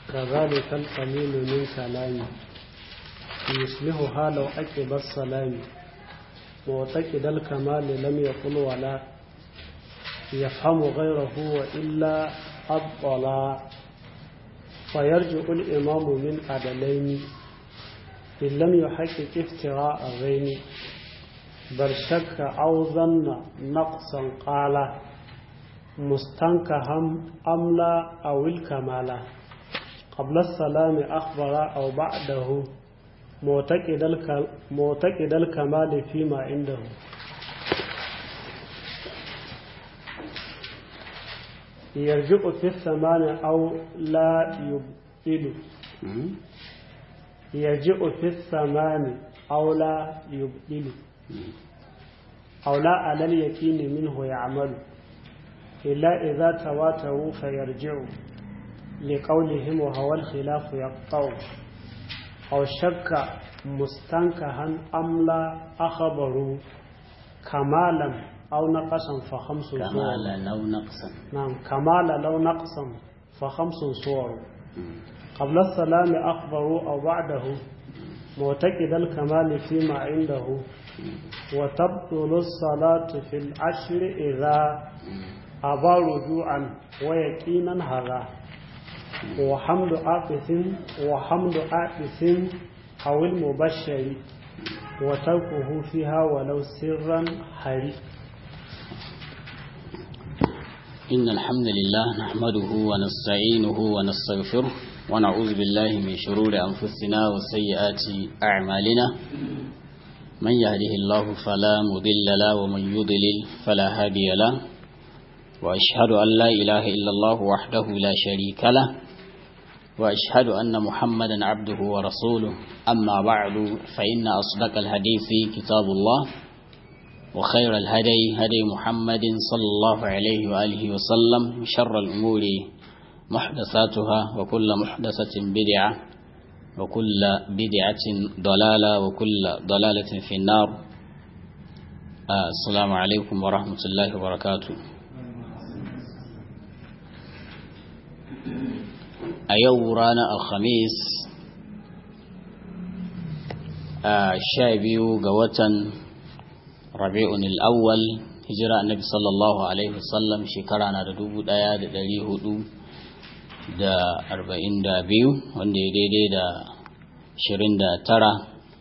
كذلك القليل من كلامي يصلحها لو أكب السلام معتقد الكمال لم يقل ولا يفهم غيره وإلا أبطلا فيرجع الإمام من عدلين إن لم يحقق افتراء غين بل شك أو ظن نقصا قال مستنكها أم لا أو الكمال قبل السلام أخبر أو بعده معتقد الكمال فيما عنده يرجع في الثمان أو لا يبطل يرجع في الثمان أو لا يبطل أو لا على اليقين منه يعمل إلا إذا تواتروا فيرجعوا لقولهم وهو الخلاف يقطع أو شك مستنكها أم لا أخبروا كمالا أو نقصا فخمس كمالا أو نقصا نعم كمالا لو نقصا فخمس صور قبل السلام أخبروا أو بعده معتقد الكمال فيما عنده وتبطل الصلاة في العشر إذا أبى رجوعا ويقينا هذا وحمد عاطف وحمد عاطف أو المبشر وتركه فيها ولو سرا حري إن الحمد لله نحمده ونستعينه ونستغفره ونعوذ بالله من شرور أنفسنا وسيئات أعمالنا من يهده الله فلا مضل له ومن يضلل فلا هادي له وأشهد أن لا إله إلا الله وحده لا شريك له وأشهد أن محمدا عبده ورسوله أما بعد فإن أصدق الحديث كتاب الله وخير الهدي هدي محمد صلى الله عليه وآله وسلم شر الأمور محدثاتها وكل محدثة بدعة وكل بدعة ضلالة وكل ضلالة في النار آه السلام عليكم ورحمة الله وبركاته a yau ranar alhamis a sha biyu ga watan rabi'un al'awwal hijira annabi sallallahu alaihi wasallam shekara na da dubu daya da dari hudu da arba'in da biyu wanda ya daidai da ashirin da tara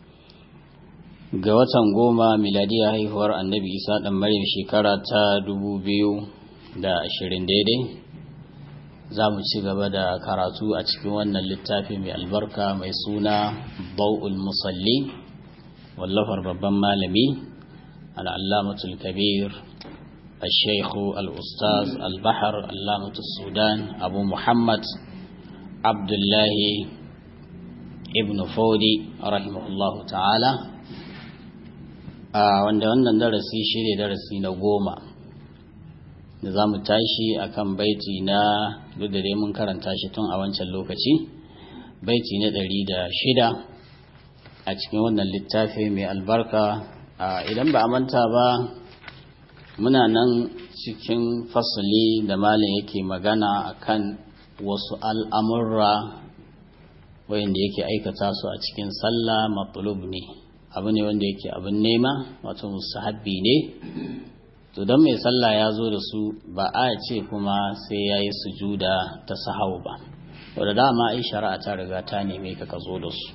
ga watan goma miladiya haihuwar annabi isa dan maryam shekara ta dubu biyu da ashirin daidai za mu ci gaba da karatu a cikin wannan littafi mai albarka mai suna bau'ul musalli wallafar babban malami al'allamatul kabir الشيخ الأستاذ البحر علامة السودان أبو محمد عبد الله ابن فودي رحمه الله تعالى wanda wannan darasi shi ne darasi na goma da za mu tashi a kan baiti na duk da dai mun karanta shi tun a wancan lokaci baiti na ɗari da shida a cikin wannan littafi mai albarka idan ba a manta ba muna nan cikin fasali da malin yake magana akan wasu al'amurra wayanda yake aikata su a cikin sallah matulub ne abu ne wanda yake abin nema wato musahabbi ne to don mai sallah ya zo da su ba a ce kuma sai ya yi sujuda ta sahau ba wadda dama ai shari'a ta riga ta neme ka ka zo da su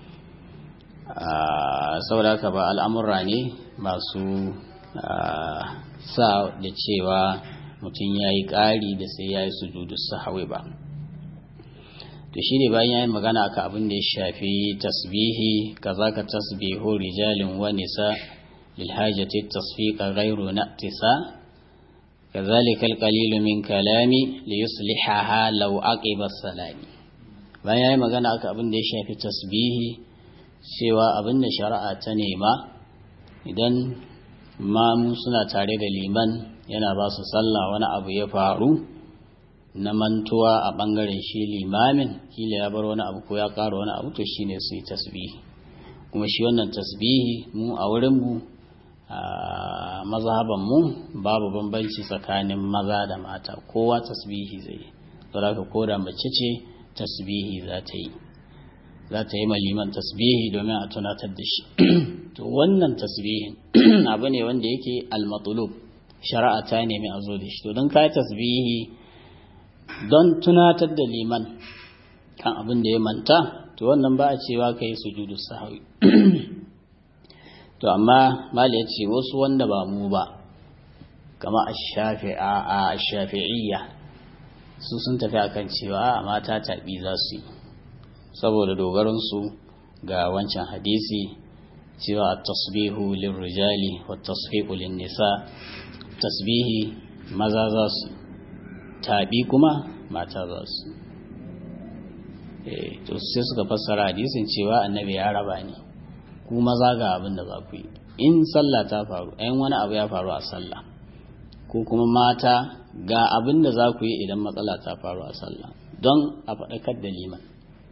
saboda haka ba al'amurra ne masu sa da cewa mutum ya yi ƙari da sai ya yi sujudu sahawi ba to shi ne bayan ya yi magana aka abin da ya shafi tasbihi kaza ka tasbihu rijalin wa nisa للحاجة التصفيق غير نأتسا كذلك القليل من كلامي ليصلحها لو عقب السلام bayan yayi magana aka abin da ya shafi tasbihi cewa abin da shari'a ta nema idan mamu suna tare da liman yana ba su sallah wani abu ya faru na mantuwa a bangaren shi limamin kila ya bar wani abu ko ya ƙara wani abu to shine su yi tasbihi kuma shi wannan tasbihi mu a wurin mu a mazhaban mu babu bambanci tsakanin maza da mata kowa tasbihi zai yi saboda koda mace ce tasbihi za ta yi za ta yi maliman tasbihi domin a tunatar da shi to wannan tasbihin abu ne wanda yake almatulub shari'a ta nemi a zo da shi to don ka tasbihi don tunatar da liman kan abin da ya manta to wannan ba a cewa ka yi sujudu sahawi to amma mali ya ce wasu wanda ba mu ba kama a shafi'iyya su sun tafi akan cewa mata taɓi za su yi saboda dogaransu ga wancan hadisi cewa tasbihu lirrijali wa tasbihu nisa tasbihi maza za su taɓi kuma mata za su to sai suka fassara hadisin cewa annabi ya raba ne ku maza ga abin da za ku yi in sallah ta faru ɗayan wani abu ya faru a sallah ko kuma mata ga abin da za ku yi idan matsala ta faru a sallah don a faɗakar da liman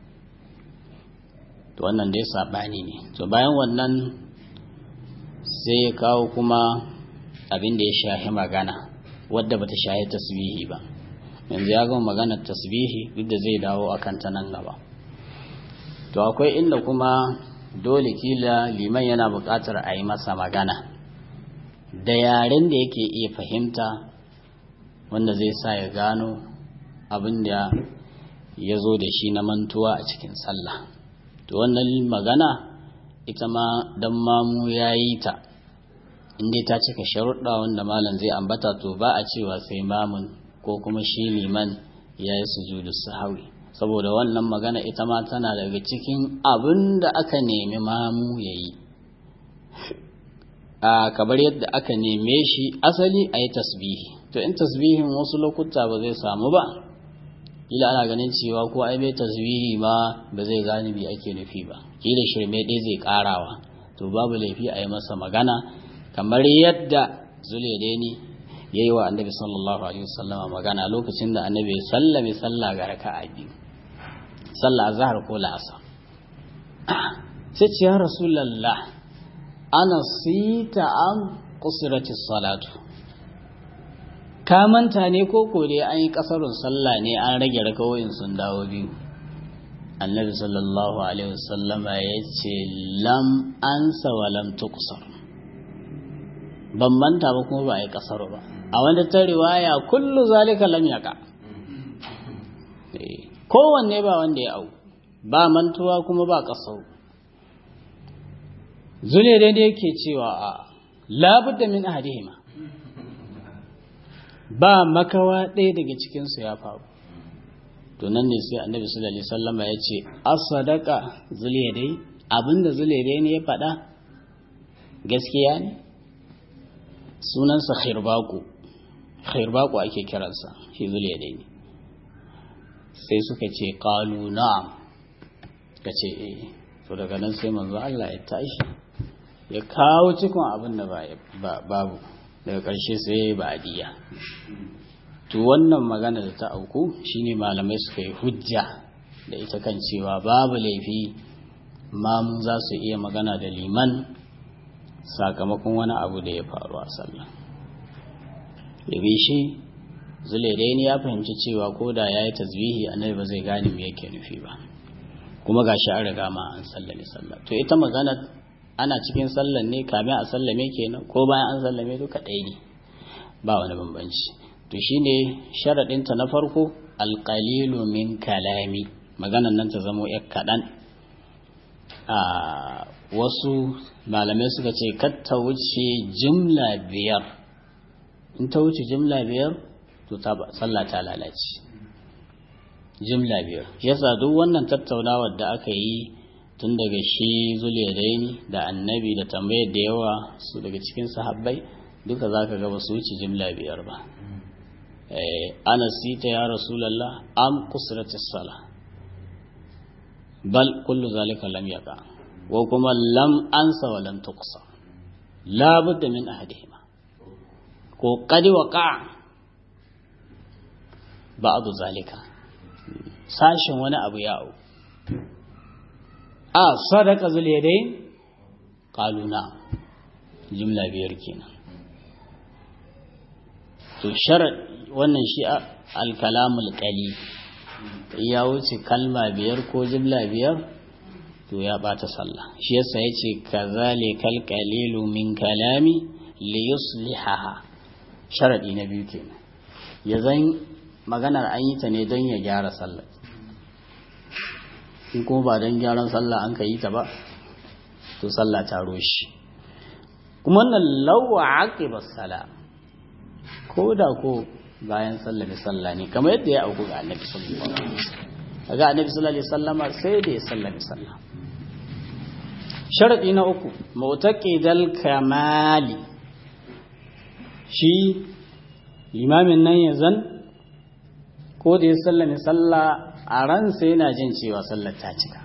to wannan dai saɓani ne to bayan wannan sai ya kawo kuma abin da ya shahi magana wadda bata shahi tasbihi ba yanzu ya gama maganar tasbihi duk da zai dawo akan ta nan gaba to akwai inda kuma dole kila liman yana buƙatar a yi masa magana da yaren da yake iya fahimta wanda zai sa ya gano abin da ya zo da shi na mantuwa a cikin sallah to wannan magana ita ma dan mamu ya yi ta inda ta cika sharuɗa wanda malam zai ambata to ba a cewa sai mamun ko kuma shi liman ya yi sujudu sahawi saboda wannan magana ita ma tana daga cikin abin da aka nemi mamu ya yi a kabar yadda aka neme shi asali a yi tasbihi to in tasbihin wasu lokuta ba zai samu ba kila ana ganin cewa ko ai bai tasbihi ma ba zai gane bi ake nufi ba kila shirme ɗaya zai karawa to babu laifi a yi masa magana kamar yadda zuliyadeni ya yi wa annabi sallallahu alaihi wasallama magana lokacin da annabi ya sallame sallah ga raka'a biyu sallah azhar ko la'asa sai ce ya rasulullah ana sita an qusrati salatu ka manta ne ko ko dai an yi kasarun sallah ne an rage rakawoyin sun dawo biyu annabi sallallahu alaihi wasallama ya ce lam ansa wa lam tuqsar ban manta ba kuma ba a yi kasar ba a wanda ta riwaya kullu zalika lam yaka kowanne ba wanda ya au ba mantuwa kuma ba kasar zule dai da yake cewa a labudda min ahadihima ba makawa ɗaya daga cikinsu ya faru to nan ne sai annabi sallallahu alaihi wasallama ya ce as-sadaqa zuliyadai abinda zuliyadai ne ya faɗa gaskiya ne sunansa khirbaku khirbaku ake kiransa shi zuliyadai ne sai suka ce qalu na'am ka ce eh to daga nan sai manzo Allah ya tashi ya kawo cikon abin da babu daga ƙarshe sai ba adiya to wannan magana da ta auku shine malamai suka yi hujja da ita kan cewa babu laifi mamu za su iya magana da liman sakamakon wani abu da ya faru a sallah yabi shi zulaidaini ya fahimci cewa ko da ya yi tasbihi annabi ba zai gane me yake nufi ba kuma ga shi an riga ma an sallame sallah to ita magana ana cikin sallan ne kamin a sallame kenan ko bayan an sallame duka ɗaya ne ba wani bambanci to shine sharaɗinta na farko alƙalilu min kalami maganan nan ta zamo ya kaɗan a wasu malamai suka ce ta wuce jimla biyar in ta wuce jimla biyar to sallah ta lalace jimla biyar yasa duk wannan tattaunawar da aka yi tun daga shi zuliyadaini da annabi da tambayar da yawa su daga cikin sahabbai duka za ka gaba su wuce jimla biyar ba ana sita ya rasulallah am kusratis sala bal kullu zalika lam yaqa wa kuma lam ansa wa lam tuqsa la budda min ahadihima ko qad waqa ba'du zalika sashin wani abu ya au a sadaka zuliyadai qalu na jumla biyar kenan to sharad wannan shi al-kalamul qali ya wuce kalma biyar ko jimla biyar to ya bata sallah shi yasa yace kazalikal qalilu min kalami li yuslihaha sharadi na biyu kenan ya zan maganar an yi ta ne don ya gyara sallah in kuma ba don gyaran sallah an ka yi ta ba to sallah ta roshi kuma wannan lawa aqiba sala ko da ko bayan sallah sallah ne kamar yadda ya auku ga annabi sallallahu alaihi wasallam kaga annabi sallallahu alaihi wasallama sai da ya sallami sallah sharadi na uku mu'taqidal kamali shi limamin nan ya zan ko da ya sallame sallah a ransa yana jin cewa sallar ta cika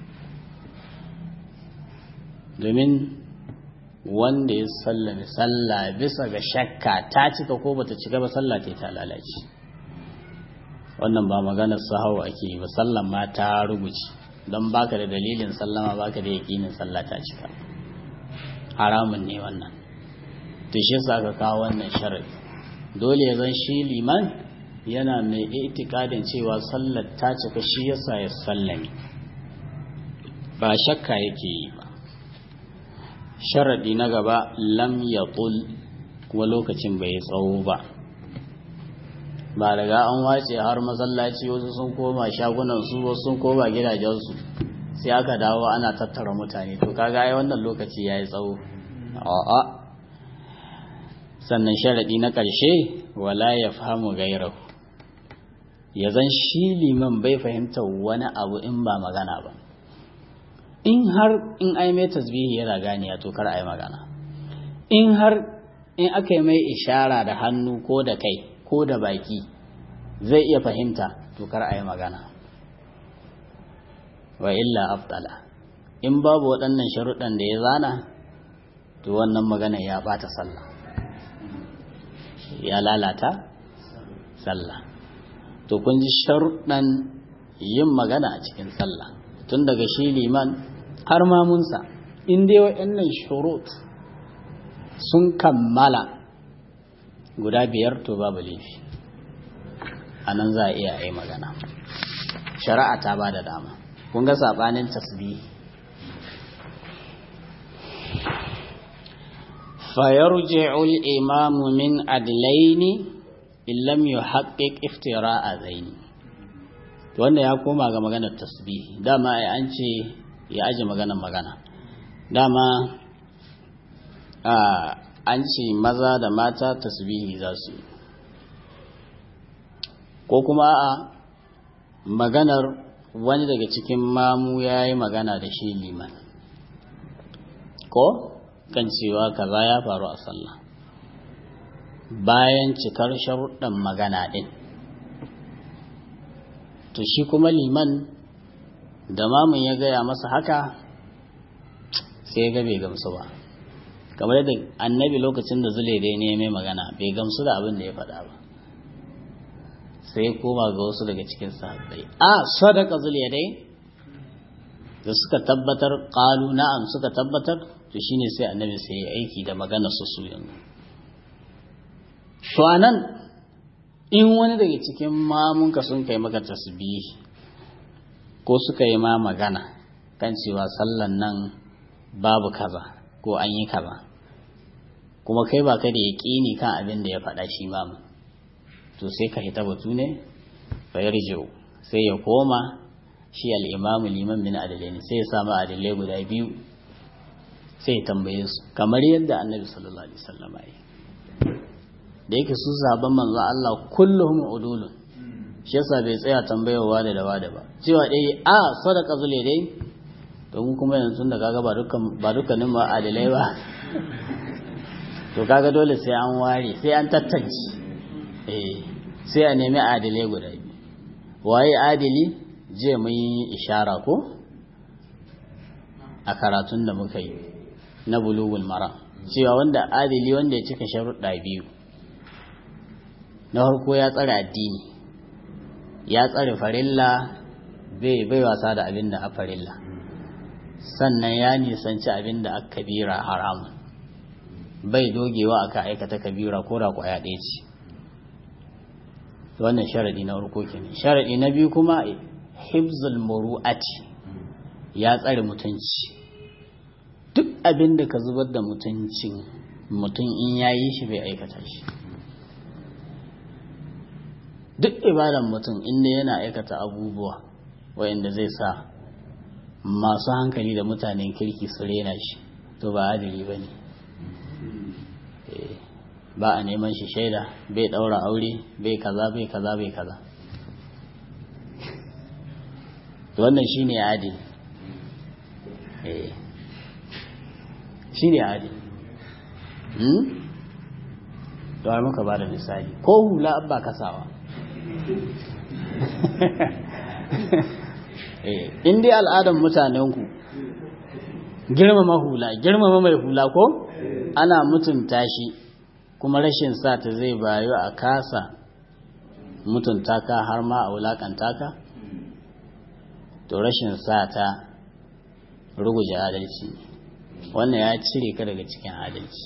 domin wanda ya sallame sallah bisa ga shakka ta cika ko bata cika ba sallah ta ta lalace wannan ba maganar sahau ake yi ba sallan ma ta rubuce don baka da dalilin sallama baka da yakinin sallah ta cika haramun ne wannan to shi yasa aka kawo wannan sharadi dole ya zan shi liman yana mai itikadin cewa sallar ta cika shi yasa ya sallame ba shakka yake yi ba sharadi na gaba lam yatul kuma lokacin bai tsawo ba ba daga an wace har masallaci wasu sun koma shagunan su wasu sun koma gidajensu sai aka dawo ana tattara mutane to kaga ai wannan lokaci yayi tsawo a'a sannan sharadi na ƙarshe wala ya fahimu gairahu ya zan shi liman bai fahimta wani abu in ba magana ba in har in ai mai tasbihi yana ganiya to kar ai magana in har in aka yi mai ishara da hannu ko da kai ko da baki zai iya fahimta to kar ai magana wa illa afdala in babu waɗannan sharuɗan da ya zana to wannan magana ya ɓata sallah ya lalata sallah to kun ji sharuɗan yin magana a cikin sallah tun daga shi liman har mamunsa in dai waɗannan shurut sun kammala guda biyar to babu laifi a nan za a iya yi magana shari'a ta ba da dama kun ga saɓanin tasbihi فيرجع الإمام من عدلين إن لم يحقق افتراء ذين wanda ya koma ga maganar tasbihi dama ai an ce ya aje maganar magana dama an ce maza da mata tasbihi za su yi ko kuma a maganar wani daga cikin mamu ya yi magana da shi liman ko kan cewa kaza ya faru a sallah bayan cikar sharuɗan magana ɗin to shi kuma liman da mamun ya gaya masa haka sai ya ga bai gamsu ba kamar yadda annabi lokacin da zule dai ne mai magana bai gamsu da abin da ya faɗa ba sai koma ga wasu daga cikin sahabbai a sadaka zule dai da suka tabbatar ƙalu na'am suka tabbatar to shine sai annabi sai ya aiki da magana su su yanzu to anan in wani daga cikin mamunka sun kai maka tasbihi ko suka yi ma magana kan cewa sallan nan babu kaza ko an yi kaza kuma kai ba ka da yaƙini kan abin da ya faɗa shi mamu to sai ka hita batu ne fa yarji'u sai ya koma shi al-imamu liman bin adalaini sai ya samu adalai guda biyu sai tambaye su kamar yadda annabi sallallahu alaihi wasallam ya da yake su sahabban manzon Allah kulluhum udulun shi yasa bai tsaya tambayowa da dawa da ba cewa dai a sadaka zule dai to mu kuma yanzu da kaga ba dukkan ba dukkanin ma adilai ba to kaga dole sai an ware sai an tattance eh sai a nemi adilai guda biyu waye adili je mun yi ishara ko a karatun da muka yi na bulugul mara cewa wanda adili wanda ya cika sharuɗa biyu na farko ya tsare addini ya tsare farilla bai bai wasa da abin da a farilla sannan ya nisanci abin da aka kabira haramun bai dogewa aka aikata kabira ko da kwaya ɗaya ce wannan sharadi na farko kenan sharadi na biyu kuma hibzul muru'ati ya tsare mutunci duk abin da ka zubar da mutuncin mutum in ya yi shi bai aikata shi duk ibadan mutum inda yana aikata abubuwa wayanda zai sa masu hankali da mutanen kirki su rena shi to ba adili ba ne ba a neman shi shaida bai daura aure bai kaza bai kaza bai kaza wannan shine adili shine adili to ai muka bada misali ko hula abba kasawa in dai al'adar mutanenku girmama hula girmama mai hula ko ana mutunta shi kuma rashin sa ta zai bayu a kasa mutunta ka har ma a wulakanta ka to rashin sa ta ruguje adalci wannan ya cire ka daga cikin adalci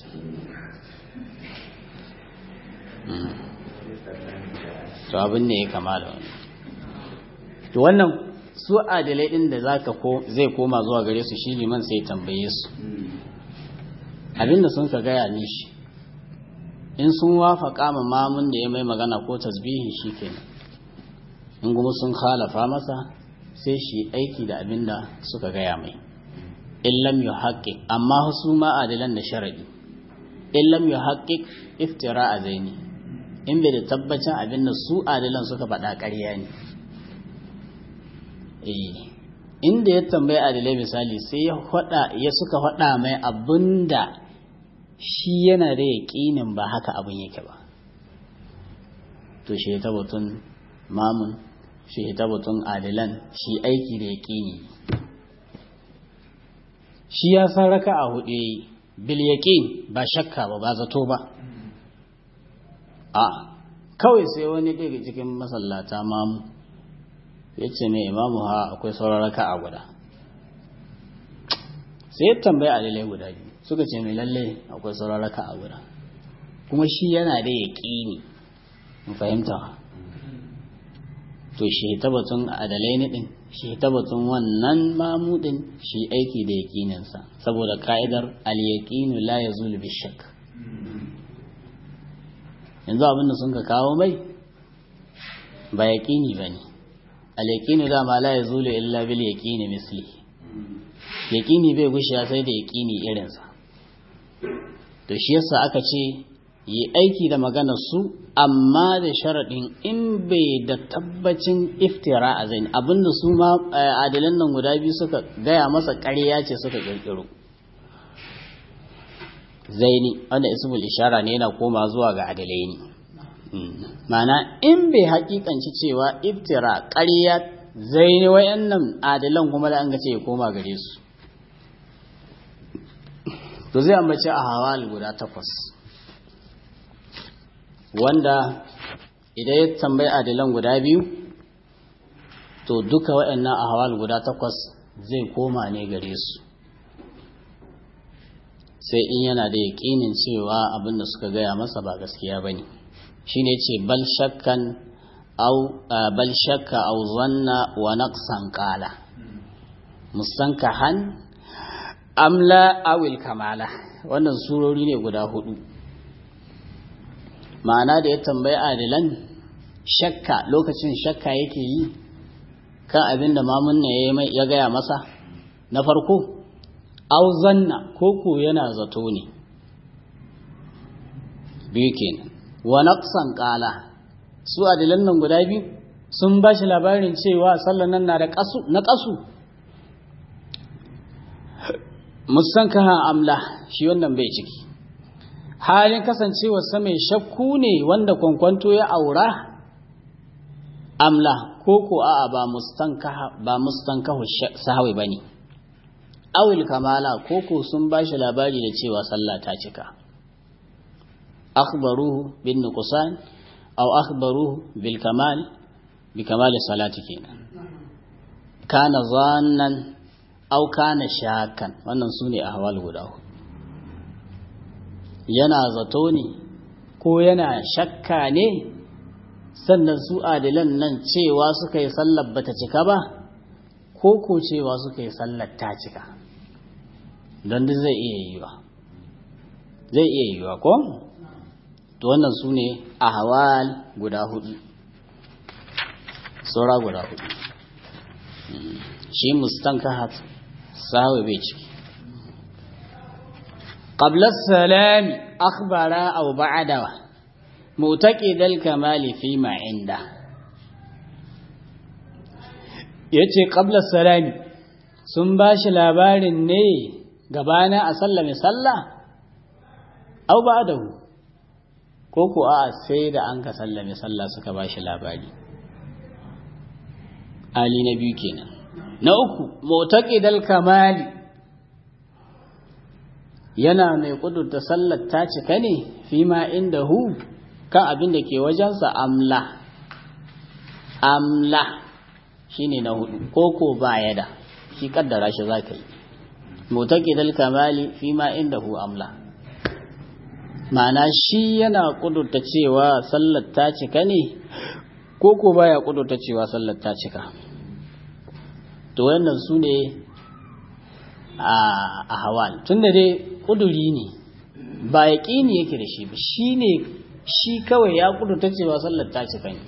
to abin ne ya kama da wani to wannan su adalai din da zaka ko zai koma zuwa gare su shi liman sai tambaye su abinda sun ka gaya mishi in sun wafaka ma mamun da ya mai magana ko tasbihi shikenan in kuma sun khalafa masa sai shi aiki da abinda suka gaya mai in lam yuhaqqiq amma su ma adalan da sharadi in lam yuhaqqiq iftira'a zaini in bai da tabbacin abinda su adalan suka faɗa ƙarya ne inda ya tambayi adalai misali sai ya faɗa ya suka faɗa mai abinda shi yana da yaƙinin ba haka abin yake ba to shi ta batun mamun shi ta batun adilan shi aiki da yaƙini shi ya san raka a hudu bil yaƙin ba shakka ba ba zato ba a kawai sai wani daga cikin masallata mamu ya ce mai imamu ha akwai sauran raka a guda sai ya tambayi adilai guda biyu suka ce mai lalle akwai sauran raka a guda kuma shi yana da yaƙini mu fahimta to shi tabbatun adalai ne din shi tabbatun wannan mamudin shi aiki da yaƙininsa saboda ka'idar al-yaqinu la yazulu bi shakk yanzu abin da sun ka kawo mai ba yaƙini bane al-yaqinu da ma la yazulu illa bil yaqini misli yaqini bai gushiya sai da yaqini irinsa to shi yasa aka ce yi aiki da maganar su amma da sharaɗin in bai da tabbacin iftira a zai abinda su ma adalan nan guda biyu suka gaya masa ƙarya ce suka ƙirƙiro zaini wanda ismul ishara ne yana koma zuwa ga adalai ne mana in bai haƙiƙanci cewa iftira ƙarya zaini wayannan adalan kuma da an ga ce ya koma gare su to zai ambaci a hawal guda takwas wanda idan ya tambayi adilan guda biyu to duka waɗannan ahwal guda takwas zai koma ne gare su sai in yana da yaƙinin cewa abin da suka gaya masa ba gaskiya ba ne shi ne ce bal shakkan au bal shakka au zanna wa naqsan qala mustankahan amla awil kamala wannan surori ne guda hudu ma'ana da ya tambayi adilan shakka lokacin shakka yake yi kan abin da mamunna ya gaya masa na farko auzanna koko yana zato ne biyu kenan wa naqsan qala su adilan nan guda biyu sun ba shi labarin cewa sallan nan na da kasu na kasu musankaha amla shi wannan bai ciki halin kasancewarsa mai shakku ne wanda kwankwanto ya aura amla ko ko a'a ba mustankaha ba mustankahu sahawi bane awil kamala ko ko sun bashi labari da cewa sallah ta cika akhbaruhu bin nuqsan aw akhbaruhu bil kamal bi kamal salati kenan kana zannan aw kana shakan wannan sune ahwal guda hudu yana zato ne ko yana shakka ne sannan su adilan nan cewa suka yi sallar bata cika ba ko ko cewa suka yi sallar ta cika don duk zai iya yiwa zai iya yiwa ko to wannan su ne ahwal guda hudu saura guda hudu shi mustankahat sahawi bai ciki قبل السلام أخبر أو بعده معتقد الكمال فيما عنده yace qabla salami sun ba shi labarin ne gabana a sallame sallah au ba'dahu ko ko a sai da an ka sallame sallah suka ba shi labari ali na biyu kenan na uku mu'taqidal kamali yana mai kudurta sallar ta cika ne fi ma inda hu kan abin da ke wajensa amla amla shine na hudu ko ko ba ya da shi kaddara shi za ka yi mutaqidal kamali fi ma inda hu amla ma'ana shi yana kudurta cewa sallar ta cika ne ko ko baya kudurta cewa sallar ta cika to wannan su ne a hawal tunda dai kuduri ne ba yaƙini yake da shi ba shi ne shi kawai ya kudurta cewa sallar ta cika ne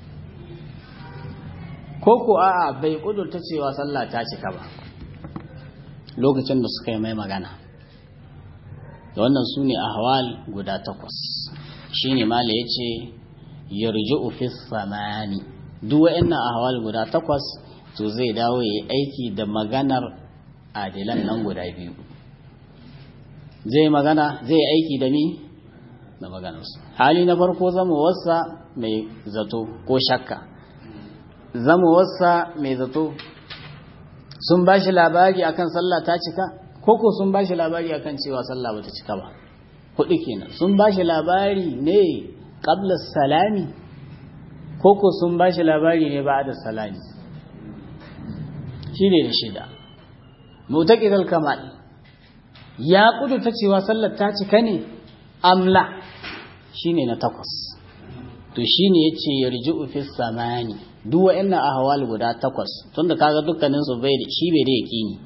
ko ko a'a bai kudurta cewa sallah ta cika ba lokacin da suka yi mai magana da wannan su ne ahwal guda takwas shi ne mala ya ce yarji'u fi samani duk wa'annan ahwal guda takwas to zai dawo ya yi aiki da maganar adilan nan guda biyu zai magana zai aiki da ni da maganarsu hali na farko zamowarsa mai zato ko shakka zamowarsa mai zato sun ba shi labari akan sallah ta cika koko sun ba shi labari akan cewa sallah bata cika ba hudu kenan sun ba shi labari ne qabla salami koko sun ba shi labari ne ba'da salami shi ne da shida mutaqidal kamal ya ta cewa sallar ta cika ne amla shine na takwas to shine yace yarji'u fi samani duk wa'annan ahwal guda takwas tunda kaga dukkanin su bai da shi bai da yaqini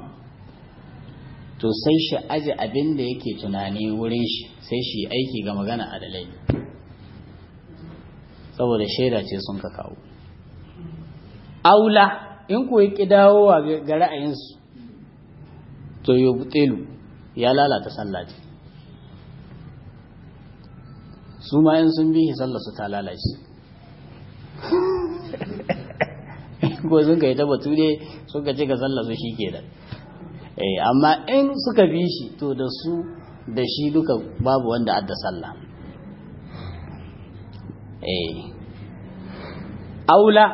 to sai shi aje abin da yake tunani wurin shi sai shi aiki ga magana adalai saboda shaida ce sun ka kawo aula in ku yi dawowa ga ra'ayinsu to yubtilu ya lalata sallah ce su ma yin sun bihi sallah su ta lalace ko sun ka yi tabbatu ne sun ka ce ka sallah su shi ke da amma in suka bi shi to da su da shi duka babu wanda adda sallah aula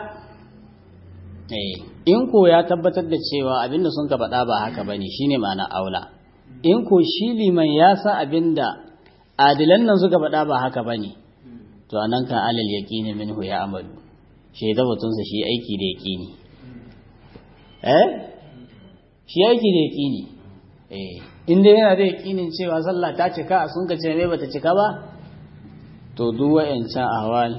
in ko ya tabbatar da cewa abinda sun ka faɗa ba haka bane shine ma'ana aula in ko shi liman ya sa abinda adilan nan suka faɗa ba haka bane to anan kan alal yaqini minhu ya amalu shi da batun sa shi aiki da yaqini eh shi aiki da yaqini eh inda yana da yaqinin cewa sallah ta cika sun ka ce me bata cika ba to duk wa'ancan ahwal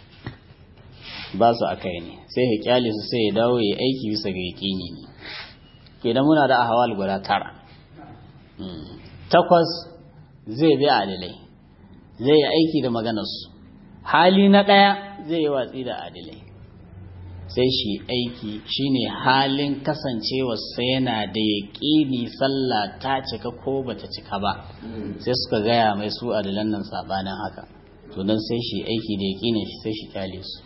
ba su akai ne sai ya kyale su sai ya dawo ya aiki bisa ga yaƙini ne kenan muna da ahwal guda tara takwas zai bi adilai zai yi aiki da maganarsu hali na ɗaya zai yi watsi da adilai sai shi aiki shine halin kasancewa sai yana da yaƙini sallah ta cika ko bata cika ba sai suka gaya mai su adilan nan sabanin haka to don sai shi aiki da yaƙinin shi sai shi kyale su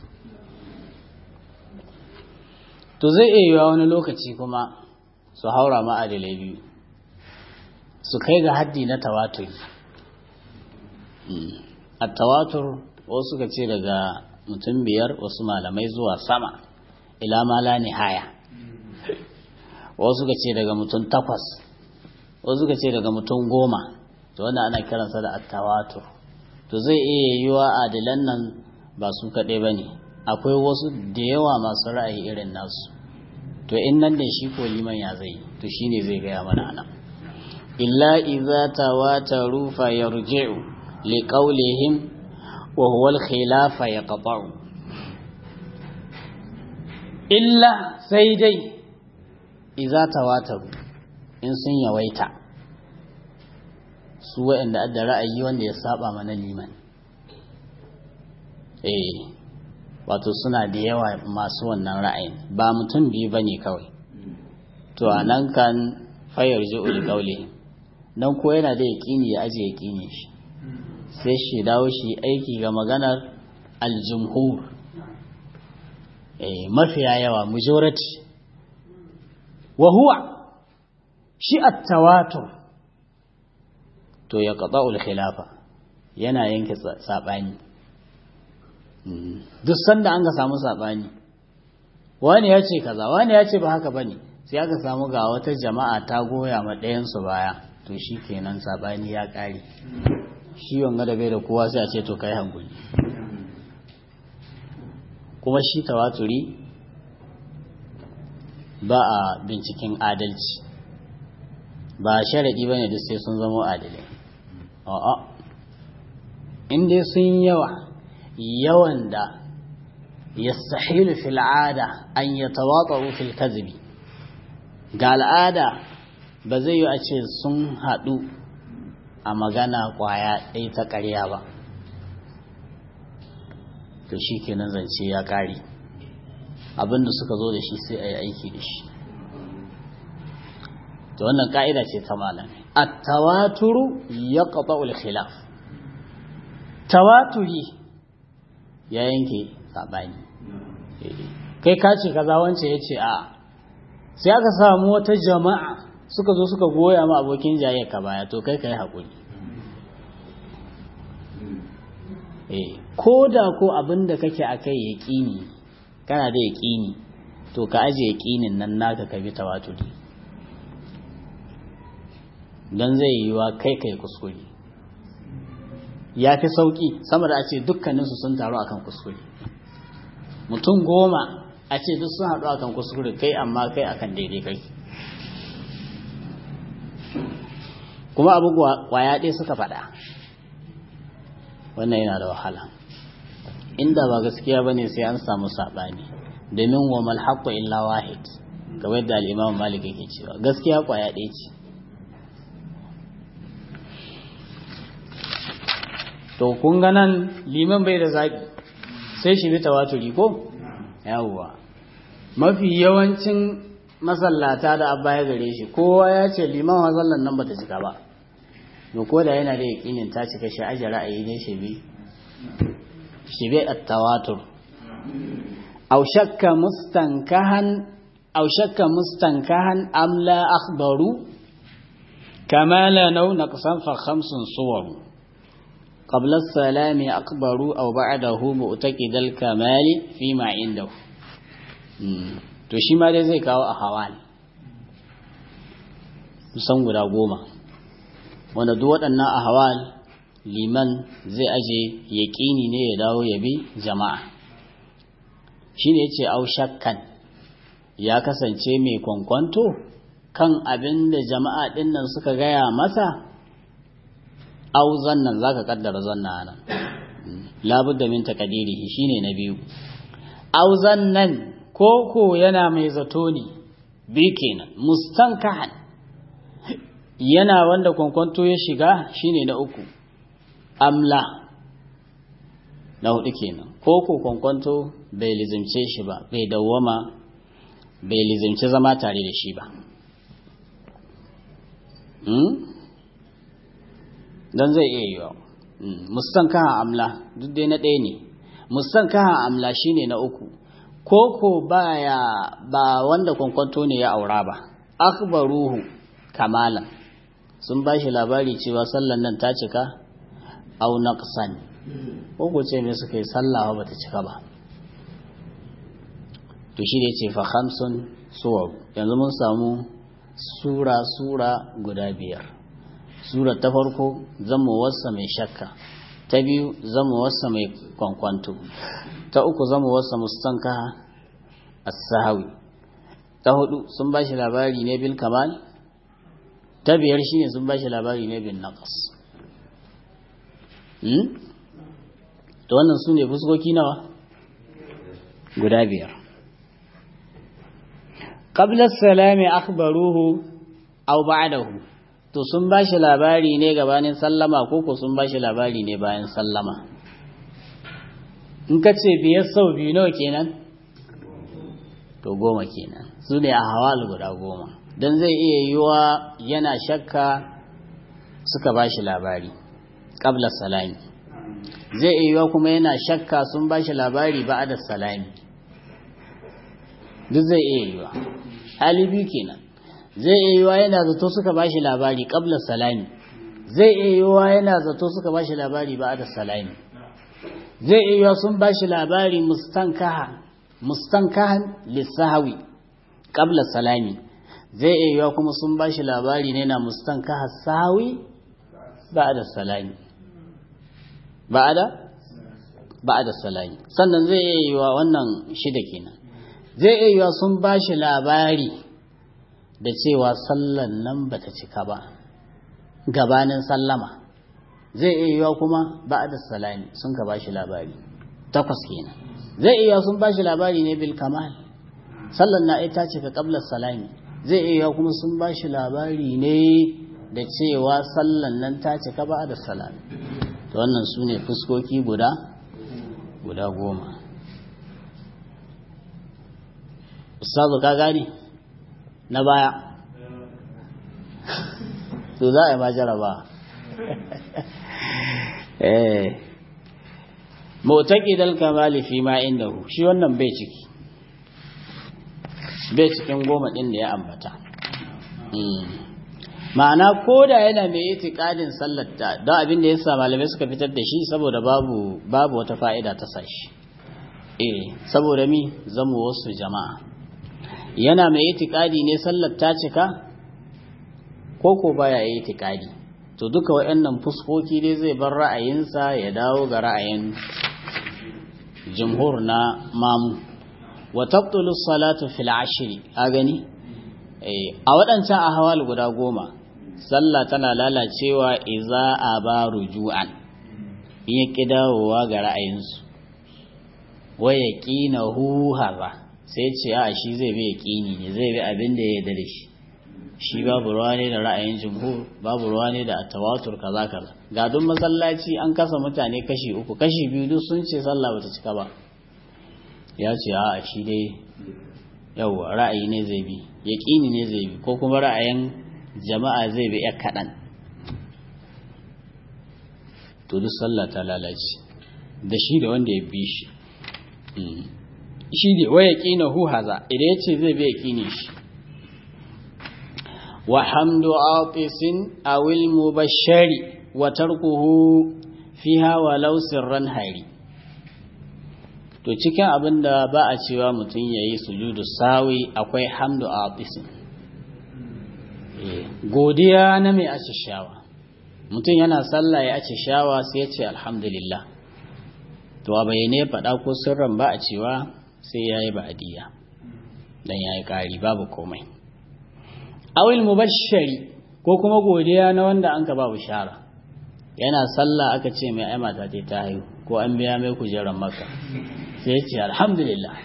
to zai iya yiwa wani lokaci kuma su haura ma'adilai biyu su kai ga haddi na tawatur a tawatur wasu ka ce daga mutum biyar wasu malamai zuwa sama ila mala haya wasu ka ce daga mutum takwas wasu ka ce daga mutum goma to wanda ana kiransa da attawatur to zai iya yiwa adilan nan ba su kaɗai ba ne akwai wasu da yawa masu ra'ayi irin nasu to in nan da shi ko liman ya zai to shine zai gaya mana nan illa idza tawataru fa yarji'u li qawlihim wa huwa al-khilaf yaqta'u illa sai dai iza tawataru in sun yawaita su waɗanda adda ra'ayi wanda ya saba mana liman eh wato suna da yawa masu wannan ra'ayin ba mutum biyu ba ne kawai to a nan kan fayar ji'ul kaule nan ko yana da yaƙini ya aje yaƙini shi sai shi dawo shi aiki ga maganar aljumhur mafiya yawa majority wa huwa shi at-tawatur to ya qata'ul khilafa yana yanke sabani duk sanda an ga samu sabani wani ya ce kaza wani ya ce ba haka bane sai aka samu ga wata jama'a ta goya ma ɗayan su baya to shi kenan sabani ya ƙare shi wanga da bai da kowa sai a ce to kai hankuli kuma shi tawaturi ba a binciken adalci ba sharaɗi ba ne da sai sun zama adalai a'a inda sun yawa yawan da yastahilu fil ada an yatawata'u fil kadhibi ga al'ada ba zai yi a ce sun haɗu a magana ƙwaya ɗaya ta ƙarya ba to shi kenan zance ya ƙare abinda suka zo da shi sai a yi aiki da shi to wannan ƙa'ida ce ta malami at-tawaturu yaqta'ul khilaf tawaturi ya yanke sabani kai ka ce kaza wance ya ce a sai aka samu wata jama'a suka zo suka goya ma abokin jayyar ka baya to kai ka yi haƙuri ko da ko abin da kake a kai yaƙini kana da yaƙini to ka aje yaƙinin nan naka ka bi tawaturi don zai yi wa kai kai kuskure ya fi sauƙi sama da a ce dukkaninsu sun taru akan kuskure mutum goma a ce duk sun haɗu akan kuskure kai amma kai akan daidai kai kuma abu kwaya ɗaya suka faɗa wannan yana da wahala inda ba gaskiya ba ne sai an samu saɓani domin wa malhaƙo illa wahid kamar yadda al'imam malik yake cewa gaskiya kwaya ɗaya ce to kun ga nan liman bai da zaɓi sai shi bi tawaturi ko yawwa mafi yawancin masallata da abba ya gare shi kowa ya ce liman mazallan nan bata cika ba to ko da yana da yakinin ta cika shi aje ra'ayi ne shi bi shi bi at-tawatur aw shakka mustankahan aw shakka mustankahan am la akhbaru kama la naw naqsan fa khamsun suwar qabla as-salam akbaru aw ba'dahu mu'taqid al-kamal fi ma indahu to shi ma dai zai kawo a hawal kusan guda goma wanda duk waɗannan a hawal liman zai aje yaƙini ne ya dawo ya bi jama'a shi ne ce au shakkan ya kasance mai kwankwanto kan abin da jama'a ɗin nan suka gaya masa au zannan za ka ƙaddara zanna nan labudda min takadirihi shine na biyu au zannan koko yana mai zato ne bi kenan mustankahan yana wanda kwankwanto ya shiga shine na uku amla na hudu kenan koko kwankwanto bai lizimce shi ba bai dawwama bai lizimce zama tare da shi ba don zai iya yiwa mustankahan amla duk dai na ɗaya ne mustankahan amla shine na uku koko baya ba wanda kwankwanto ne ya aura ba akhbaruhu kamalan sun ba shi labari cewa sallan nan ta cika au naqsan ko ce me suka yi sallah ba ta cika ba to shi da yace fa khamsun suwar yanzu mun samu sura sura guda biyar sura ta farko zama wasa mai shakka ta biyu zama wasa mai kwankwanto ta uku zama wasa mustanka as-sahawi ta hudu sun ba shi labari ne bil kamal ta biyar shine sun ba shi labari ne bin naqas hmm to wannan su ne fuskoki nawa guda biyar qabla salami akhbaruhu aw ba'dahu to sun bashi labari ne gabanin sallama ko ko sun bashi labari ne bayan sallama in ka ce biyar sau biyu nawa kenan to goma kenan su ne a hawal guda goma don zai iya yiwa yana shakka suka bashi labari qabla salami zai iya yiwa kuma yana shakka sun bashi labari ba'da salami duk zai iya yiwa hali biyu kenan zai iya yiwa yana zato suka bashi labari qabla salami zai iya yiwa yana zato suka bashi labari ba'da salami zai iya yiwa sun bashi labari mustankaha mustankahan lisahawi qabla salami zai iya yiwa kuma sun bashi labari ne na mustankaha sahawi ba'da salami ba'da ba'da salami sannan zai iya yiwa wannan shida kenan zai iya yiwa sun ba shi labari da cewa sallan nan ba ta cika ba gabanin sallama zai iya yiwa kuma ba da salami sun ka ba shi labari takwas kenan zai iya sun ba shi labari ne bil kamal sallan na ita cika qabla salami zai iya yiwa kuma sun ba shi labari ne da cewa sallan nan ta cika ba da salami to wannan su ne fuskoki guda guda goma ustazu ka gani na baya to za a yi majara ba eh mutaqidal kamali fi ma indahu shi wannan bai ciki bai cikin goma din da ya ambata ma'ana ko da yana mai itikadin sallarta don abin da yasa malamai suka fitar da shi saboda babu babu wata fa'ida ta sashi eh saboda mi zamu wasu jama'a yana mai itikadi ne sallar ta cika ko ko baya yi itikadi to duka waɗannan fuskoki dai zai bar ra'ayinsa ya dawo ga ra'ayin jumhur na mamu wa tabtulu salatu fil ashri a gani a waɗancan ahwal guda goma sallah tana lalacewa iza aba ruju'an in ya kidawowa ga ra'ayinsu wa yaqinahu haza sai ce a shi zai bi yaƙini ne zai bi abin da ya yarda da shi shi babu ruwa ne da ra'ayin jumhur babu ruwa ne da tawatur kaza kaza ga duk masallaci an kasa mutane kashi uku kashi biyu duk sun ce sallah bata cika ba ya ce a shi dai yawa ra'ayi ne zai bi yaƙini ne zai bi ko kuma ra'ayin jama'a zai bi ya kaɗan to duk sallah ta lalace da shi da wanda ya bi shi shi ne wa yaƙina hu haza idan ya ce zai bi yaƙini shi wa hamdu atisin awil mubashshari wa tarkuhu fiha walau sirran hari to cikin abin da ba a cewa mutum ya yi sujudu sawi akwai hamdu atisin godiya na mai acishawa mutum yana sallah ya acishawa sai ya ce alhamdulillah to a bayyane faɗa ko sirran ba a cewa sai ya yi ba'adiyya don ya yi ƙari babu komai awil mubashshari ko kuma godiya na wanda an ka ba bishara yana sallah aka ce mai ai mata ta ta haihu ko an biya mai kujerar maka sai ce alhamdulillah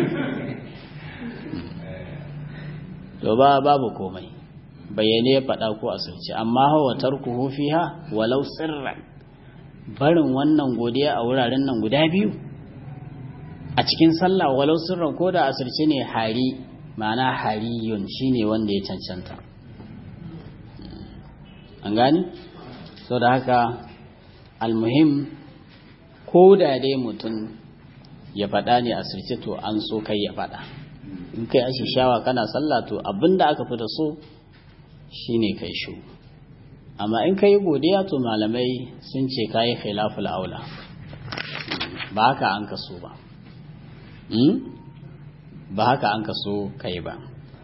to ba babu komai bayyane ya faɗa ko asirce amma hawa tarkuhu fiha walau sirran barin wannan godiya a wuraren nan guda biyu a cikin sallah walau sirran ko da asirce ne hari ma'ana hariyun shine wanda ya cancanta an gani so da haka almuhim ko da dai mutum ya faɗa ne asirce to an so kai ya faɗa in kai ashe shawa kana sallah to abinda aka fi da so shine kai shu amma in kai godiya to malamai sun ce kayi khilaful aula ba haka an kaso ba ba haka an kaso kai ba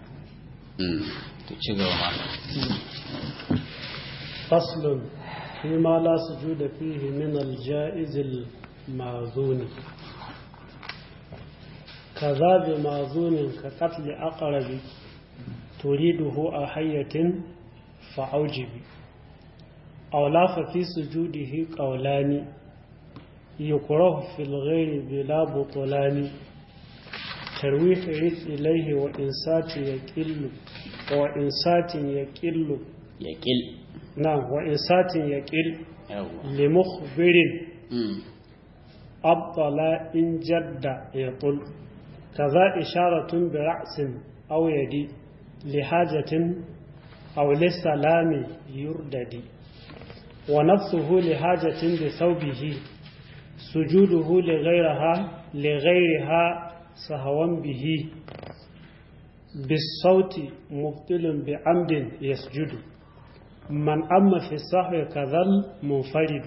to ci gaba فصل فيما لا سجود فيه من الجائز الماذون كذا بماذون كقتل أقرب تريده أحية فأوجب أو لا ففي سجوده قولان يكره في الغير بلا بطلان tarwih rid ilaihi wa insati yaqillu wa insatin yaqillu yaqil na wa insatin yaqil yawa li mukhbirin mm abtala in jadda yaqul kaza isharatun bi ra'sin aw yadi li hajatin aw li salami yurdadi wa nafsuhu li hajatin bi thawbihi sujuduhu li ghayriha li ghayriha sahwan bihi بالصوت مبطل بعمد يسجد من أما في الصحو كذا المنفرد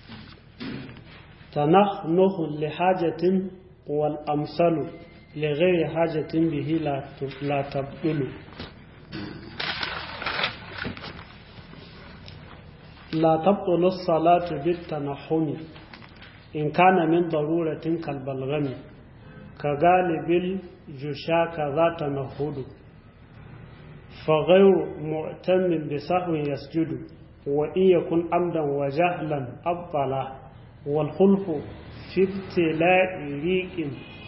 تنخنخ لحاجة والأمثل لغير حاجة به لا لا تبطل لا تبطل الصلاة بالتنحم إن كان من ضرورة كالبلغم كغالب الجشا كذا تنهد فغير معتم بسهو يسجد وإن يكن عمدا وجهلا أبطلا والخلف في ابتلاء ريق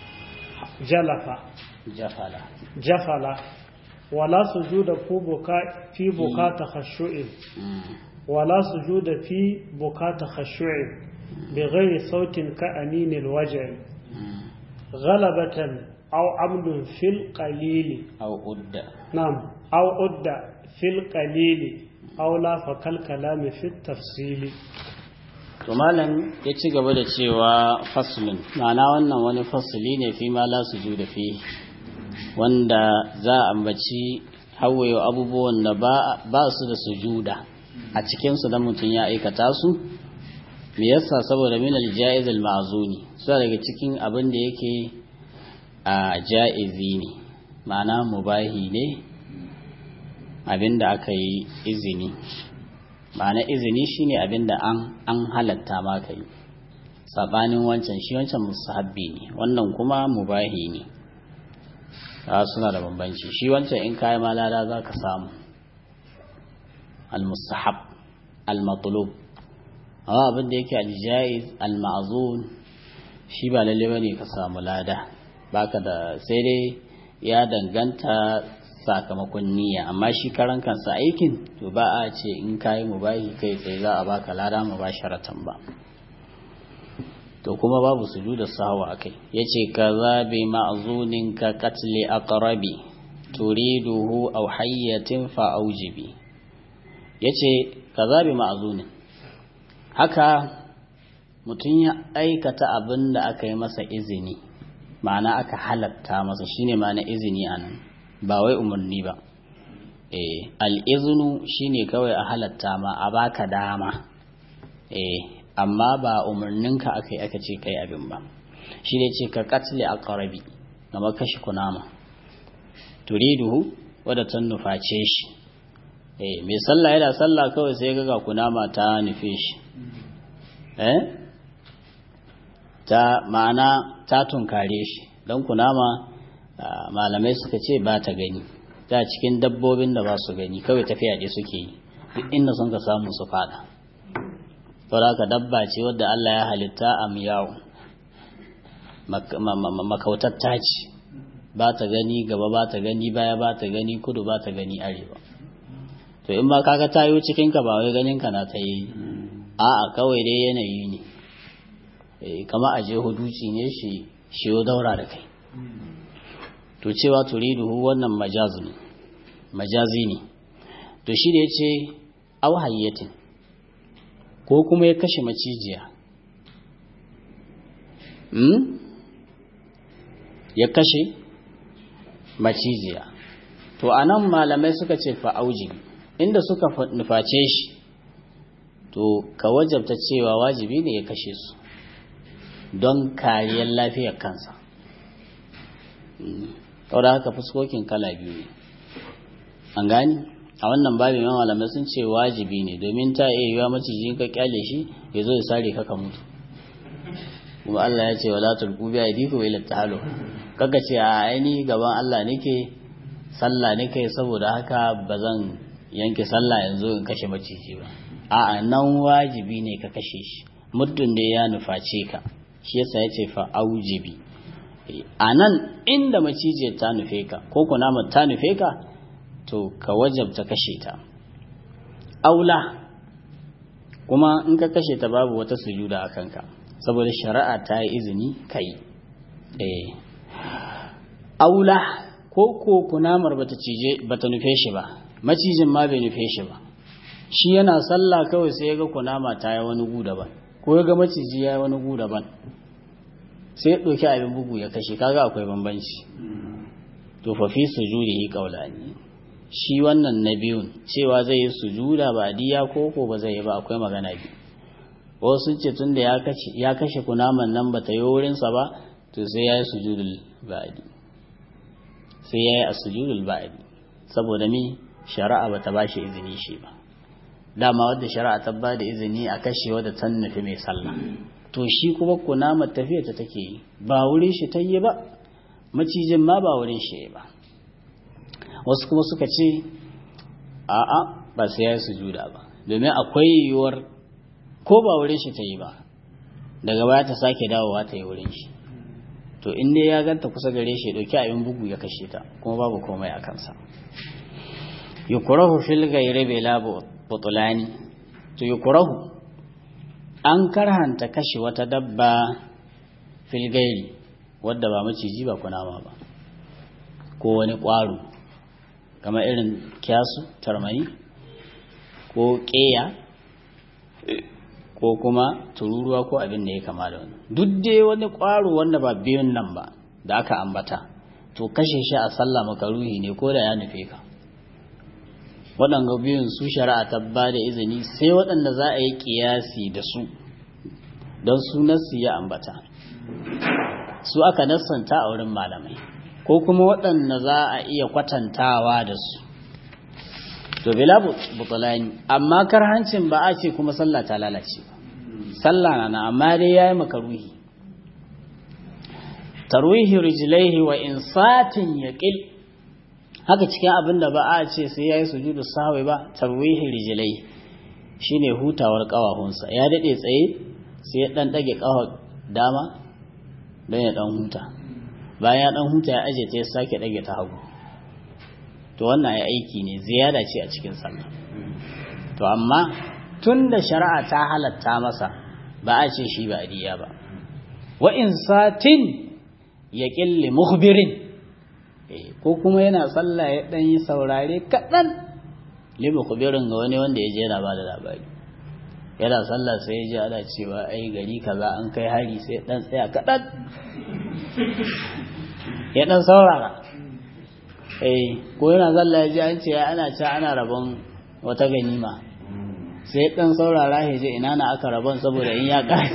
جلف jafala جفل ولا سجود في بكاء في بكاء تخشع mm ولا سجود في بكاء تخشع بغير صوت كأنين الوجع mm غلبة أو عمد في القليل aw udda نعم أو أد في القليل أو لا فكالكلام في التفصيل to malam ya ci gaba da cewa faslun ma'ana wannan wani fasli ne fi ma la sujuda fi wanda za a ambaci hawaye abubuwan da ba ba su da sujuda a cikin su da mutum ya aikata su me yasa saboda min al-jaiz al-ma'zuni su daga cikin abin da yake a jaizi ne ma'ana mubahi ne abin da aka yi izini ma'ana izini shine abin da an an halatta ma kai sabanin wancan shi wancan musahabbi ne wannan kuma mubahi ne a suna da bambanci shi wancan in kayi malada za ka samu al-mustahab al-matlub amma abin da yake al-jaiz al-ma'zun shi ba lalle bane ka samu lada baka da sai dai ya danganta sakamakon niyya amma shi karan kansa aikin to ba a ce in kayi mubahi kai tsaye za a baka lada mubasharatan ba to kuma babu sujuda sahwa akai yace kaza bi ma'zunin ka qatli aqrabi turiduhu aw hayyatin fa aujibi yace kaza bi ma'zunin haka mutum ya aikata abin da aka yi masa izini ma'ana aka halatta masa shine ma'ana izini anan ba wai umarni ba eh al'iznu shine kawai a halatta ma a baka dama eh amma ba umarninka aka yi aka ce kai abin ba shi ne ce ka katli a ƙarabi gama kashi kunama turiduhu wadda ta nuface shi eh mai sallah yana sallah kawai sai ga kunama ta nufe shi eh ta ma'ana ta tunkare shi don kunama malamai suka ce ba ta gani ta cikin dabbobin da ba su gani kawai tafiya ɗaya suke yi duk inda sun ka samu su fada saboda dabba ce wadda Allah ya halitta a miyawu makautatta ce ba ta gani gaba ba ta gani baya ba ta gani kudu ba ta gani arewa to in ba kaga tayo cikin ka ba wai ganin ka na ta yi a'a kawai dai yanayi ne kama a je huduci ne shi shi daura da kai to cewa turiduhu wannan majazi ne majazi ne to shi da yace aw hayyatin ko kuma ya kashe macijiya hmm? ya kashe macijiya to anan malamai suka ce fa'auji inda suka nuface shi to ka wajabta cewa wajibi ne ya kashe su don kariyar lafiyar kansa saboda haka fuskokin kala biyu ne an gani a wannan babin yawan malamai sun ce wajibi ne domin ta iya yiwa maciji ka kyale shi ya zo ya sare ka ka mutu kuma Allah ya ce wala tulqu bi aydikum ila tahalu kaga ce a aini gaban Allah nake sallah nake saboda haka bazan yanke sallah yanzu in kashe maciji ba a'a nan wajibi ne ka kashe shi muddin da ya nuface ka shi yasa ya ce fa aujibi a nan inda macijiyar ta nufe ka ko kunamar ta nufe ka to ka wajabta kashe ta aula kuma in ka kashe ta babu wata sujuda a kanka saboda shari'a ta yi izini kai eh aula ko ko kunamar bata cije bata nufe shi ba macijin ma bai nufe shi ba shi yana sallah kawai sai ya ga kunama ta yi wani gu daban ko ya ga maciji ya yi wani gu daban sai ya ɗauki abin bugu ya kashe kaga akwai bambanci to fa fi sujudihi qawlani shi wannan na biyun cewa zai yi sujuda ba diya ko ko ba zai yi ba akwai magana biyu wasu ce tunda ya kashe ya kashe kunaman nan bata yi wurin sa ba to sai ya yi sujudul ba'di sai ya yi a sujudul ba'di saboda mi shari'a bata ba shi izini shi ba dama wadda shari'a ta ba da izini a kashe wadda ta nufi mai sallah to shi kuma kunamar tafiya ta take yi ba wurin shi ta yi ba macijin ma ba wurin shi ba wasu kuma suka ce a'a ba sai ya yi sujuda ba domin akwai yiwuwar ko ba wurin shi ta yi ba daga baya ta sake dawowa ta yi wurin shi to in dai ya ganta kusa gare shi dauki abin bugu ya kashe ta kuma babu komai a kansa yukrahu fil ghayri bila butulani to yukrahu an karhanta kashe wata dabba fil ghayri wadda ba maciji ba kunama ba ko wani ƙwaro kamar irin kyasu tarmani ko ƙeya ko kuma tururuwa ko abin da ya kama da wani duk dai wani ƙwaro wanda ba biyun nan ba da aka ambata to kashe shi a sallah makaruhi ne ko da ya nufe ka waɗanda biyun su shari'a ta ba da izini sai waɗanda za a yi ƙiyasi da su don su nassi ya ambata su aka nassanta a wurin malamai ko kuma waɗanda za a iya kwatantawa da su to bila butulani amma karhancin ba a ce kuma sallah ta lalace ba sallah na amma dai yayi makaruhi tarwihi rijlaihi wa insatin yaqil haka cikin abin da ba a ce sai yayi sujudu sahwi ba tarwihi rijlaihi shine hutawar kawahunsa ya dade tsaye sai ya dan dage kawar dama don ya dan huta bayan ya dan huta ya aje ta ya sake dage ta hagu to wannan ya aiki ne ziyada ce a cikin sallah to amma tun da shari'a ta halatta masa ba a ce shi ba adiya ba wa in satin ya ƙille muhbirin ko kuma yana sallah ya ɗan yi saurare kaɗan li muhbirin ga wani wanda ya je yana ba da labari yana sallah sai ya ji ana cewa ai gari kaza an kai hari sai ɗan tsaya kaɗan ya ɗan saurara ko yana sallah ya ji an ce ana ci ana rabon wata ganima sai ɗan saurara ya je ina na aka rabon saboda in ya ƙare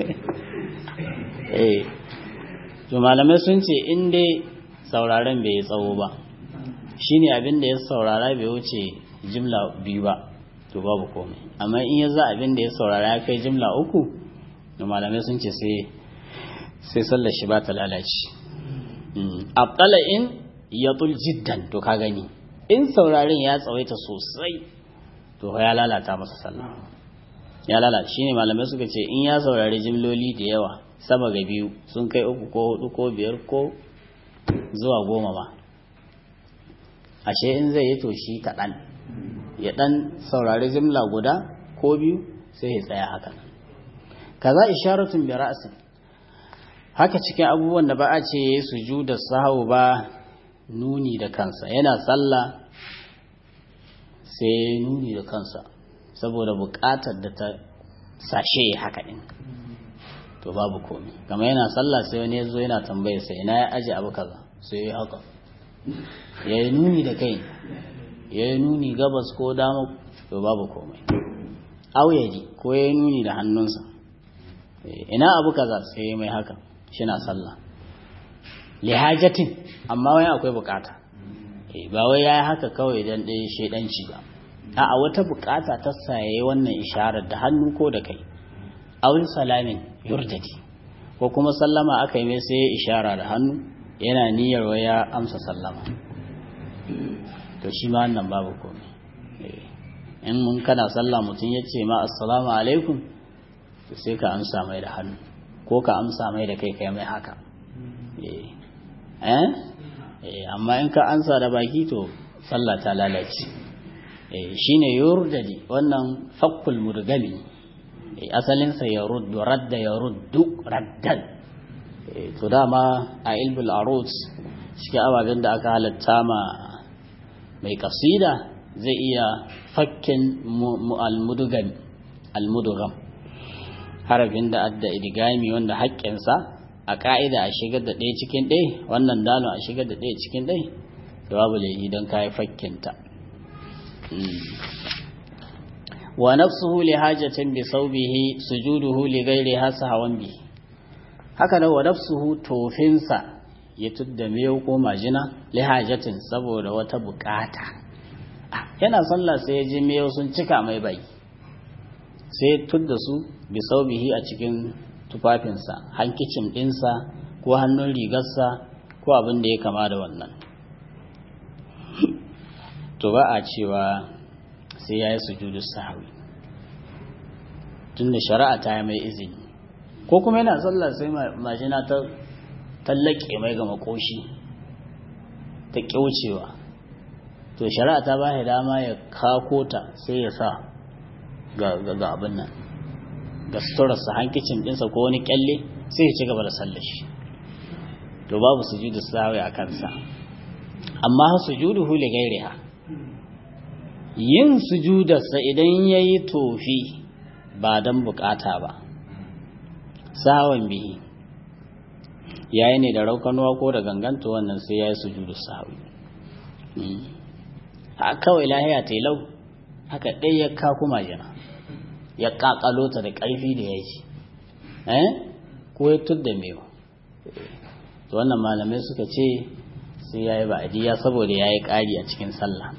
eh to malamai sun ce in dai sauraren bai yi tsawo ba shine abin da ya saurara bai wuce jimla biyu ba to babu komai amma in ya za abin da ya saurara ya kai jimla uku to malamai sun ce sai sai sallar shi ba ta lalace abdala in ya jiddan to ka gani in sauraren ya tsawaita sosai to ya lalata masa sallah ya lalata shine malamai suka ce in ya saurari jimloli da yawa sama ga biyu sun kai uku ko hudu ko biyar ko zuwa goma ba ashe in zai yi to shi kaɗan ya ɗan saurari jimla guda ko biyu sai ya tsaya haka kaza isharatun bi ra'sin haka cikin abubuwan da ba a ce yayi sujuda sahau ba nuni da kansa yana sallah sai nuni da kansa saboda buƙatar da ta sashe haka din to babu komai kamar yana sallah sai wani ya zo yana tambayar sa ina ya aje abu kaza sai ya haka ya yi nuni da kai ya yi nuni gabas ko dama to babu komai auyaji ko ya yi nuni da hannunsa ina abu kaza sai ya mai haka shi na sallah lihajatin amma wai akwai bukata ba wai ya yi haka kawai don ɗaya shaidanci ba a wata bukata ta saye wannan isharar da hannu ko da kai awin salamin yurdadi ko kuma sallama aka yi mai sai ya ishara da hannu yana niyyar wai ya amsa sallama to shi ma wannan babu komai in mun kana sallah mutum ya ce ma assalamu alaikum to sai ka amsa mai da hannu ko ka amsa mai da kai kai mai haka eh amma in ka ansa da baki to sallah ta lalace eh shine yurdadi wannan fakkul murgali asalin sa yaruddu radda yaruddu raddan to dama a ilmul arut cikin ababen da aka halatta ma mai kasida zai iya fakken al-mudugam al-mudugam harafin da adda idigami wanda haƙƙinsa a ƙa'ida a shigar da ɗaya cikin ɗaya wannan dalon a shigar da ɗaya cikin ɗaya da babu laifi don kayi fakkinta wa nafsuhu li hajatin bi saubihi sujuduhu li ghairi hasa hawan bi haka nan wa nafsuhu tofinsa ya tudda miyau ko majina li hajatin saboda wata bukata yana sallah sai ya ji miyau sun cika mai bai sai tudda su bi saubihi a cikin tufafinsa hankicin ɗinsa ko hannun rigarsa ko abin da ya kama da wannan to ba a cewa sai ya yi sujudu sahawi tun da shari'a ta yi mai izini ko kuma yana sallah sai majina ta tallake mai ga makoshi ta kyaucewa to shari'a ta ba dama ya kako ta sai ya sa ga abin nan ga suturarsa hankicin ɗinsa ko wani kyalle sai ya ci gaba da sallar shi to babu sujudu sahawi a kansa amma sujudu huli gairiha yin sujudarsa idan ya yi tofi ba don bukata ba sawan bihi yayi ne da raukanuwa ko da ganganta wannan sai ya yi sujudu sahawi a kawai lahiya telau haka ɗaya ya kaku majina ya kakalo ta da ƙarfi da ya ji ko ya tudda mewa to wannan malamai suka ce sai ya yi ba'adiyya saboda ya yi ƙari a cikin sallah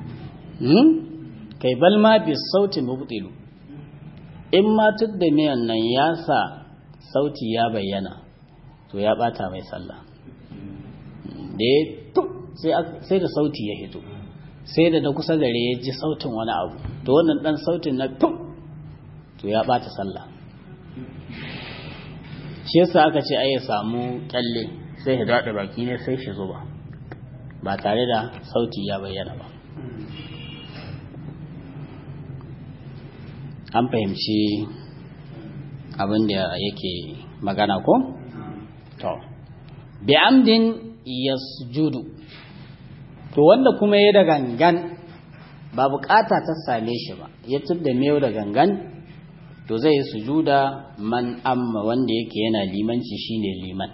kai balma bi sautin mubtilu in ma tudda miyan nan ya sa sauti ya bayyana to ya bata mai sallah da ya sai da sauti ya hito sai da da kusa gare ya ji sautin wani abu to wannan dan sautin na tum to ya bata sallah shi yasa aka ce ai ya samu kyalle sai ya daɗa baki ne sai shi zuba ba tare da sauti ya bayyana ba an fahimci abin da yake magana ko? to bi amdin yasjudu to wanda kuma ya da gangan ba bukata ta same shi ba ya tudda mewa da gangan to zai yi sujuda man amma wanda yake yana limanci shine liman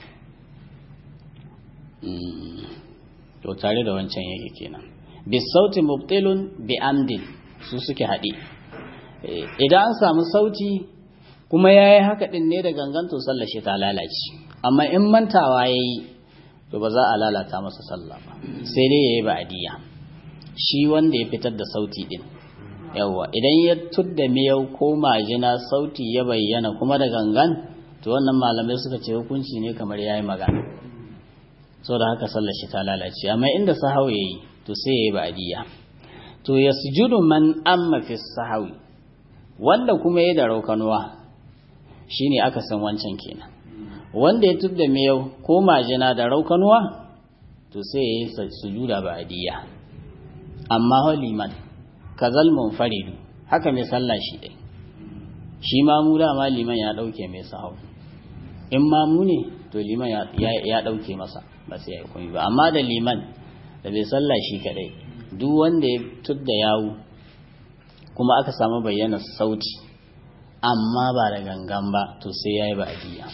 to tare da wancan yake kenan bi sauti mubtilun bi amdin su suke haɗe idan an samu sauti kuma ya yi haka ɗin ne da gangan to sallar shi ta lalace amma in mantawa ya yi to ba za a lalata masa sallah ba sai dai ya yi ba'adiyya shi wanda ya fitar da sauti ɗin yawwa idan ya tudda miyau ko majina sauti ya bayyana kuma da gangan to wannan malamai suka ce hukunci ne kamar ya yi magana da haka sallar shi ta lalace amma inda sahau ya yi to sai ya yi ba'adiyya to ya sujudu man amma fi sahawi wanda kuma ya da raukanuwa shine aka san wancan kenan wanda ya tudda miyau ko majina da raukanuwa to sai ya yi sujuda ba'adiyya amma ho liman kazal munfaridu haka mai sallah shi dai shi ma mu dama liman ya dauke mai sahau in ma mu ne to liman ya dauke masa ba sai ya yi komai ba amma da liman da bai sallah shi kadai duk wanda ya tudda yawu kuma aka samu bayyana sauti amma ba da gangan ba to sai ya yi ba'adiyya